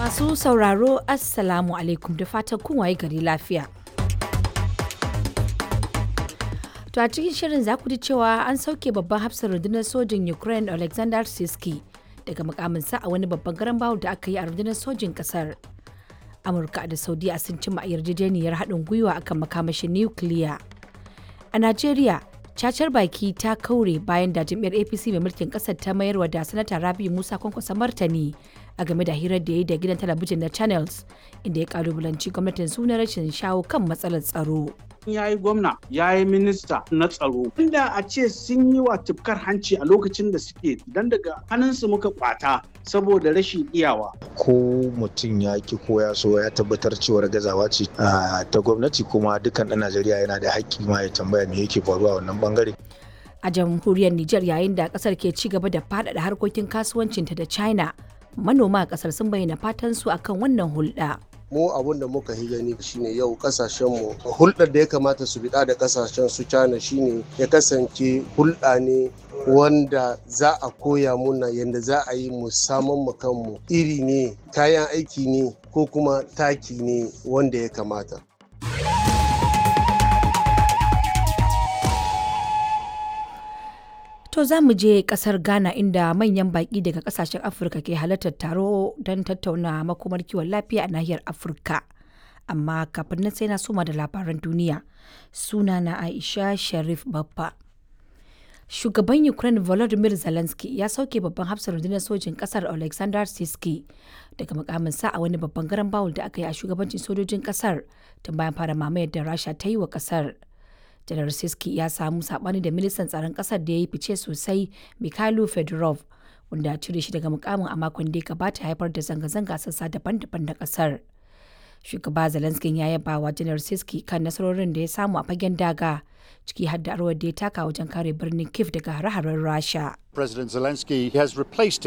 Masu sauraro Assalamu alaikum da fatan kun waye gari lafiya. To a cikin shirin za ku ji cewa an sauke babban hafsar rundunar sojin Ukraine Alexander Siski daga mukaminsa a wani babban garan bawul da aka yi a rundunar sojin kasar. Amurka da Saudiya sun cimma yarjejeniyar haɗin gwiwa akan makamashin nukiliya. A Najeriya, cacar baki ta kaure bayan da jam'iyyar apc mai mulkin kasar ta mayar wa da sanata rabi musa kwankwasa martani a game da hirar da ya yi da gidan talabijin na channels inda ya kalubalanci gwamnatin suna rashin shawo kan matsalar tsaro ya yi gwamna ya yi minista na tsaro inda a ce sun yi wa tufkar hanci a lokacin da suke don daga hannunsu muka kwata saboda rashin iyawa ko mutum ya ki ko ya so ya tabbatar cewar gazawa ce ta gwamnati kuma dukkan ɗan najeriya yana da haƙƙi ma ya tambaya me yake faruwa wannan bangare a jamhuriyar niger yayin da kasar ke ci gaba da faɗaɗa harkokin kasuwancinta da china manoma a kasar sun bayyana fatan su akan wannan hulɗa. mu abun da muka yi gani shine yau kasashenmu hulɗar da ya kamata su biɗa da kasashen su China shine ya kasance hulɗa ne wanda za a koya muna yadda za a yi mu saman mu kanmu iri ne kayan aiki ne ko kuma taki ne wanda ya kamata To za mu je kasar Ghana inda manyan baƙi daga kasashen Afirka ke halartar taro don tattauna makomar kiwon lafiya a nahiyar Afirka. Amma kafin nan sai na soma da labaran duniya. Suna na Aisha Sharif Babba. Shugaban Ukraine Volodymyr Zelensky ya sauke babban hafsar rundunar sojin kasar Alexander Siski daga mukaminsa a wani babban garan bawul da aka yi a shugabancin sojojin kasar tun bayan fara mamayar da Rasha ta yi wa kasar. janar siski ya samu sabani da ministan tsaron kasar da ya yi fice sosai mikhailo fedorov wanda cire shi daga mukamin a makon da ya gabata haifar da zanga-zanga sassa daban-daban na kasar shugaba zelensky ya yaba wa janar siski kan nasarorin da ya samu a fagen daga ciki har da arwar da ya taka wajen kare birnin kif daga hare-haren rasha President Zelensky has replaced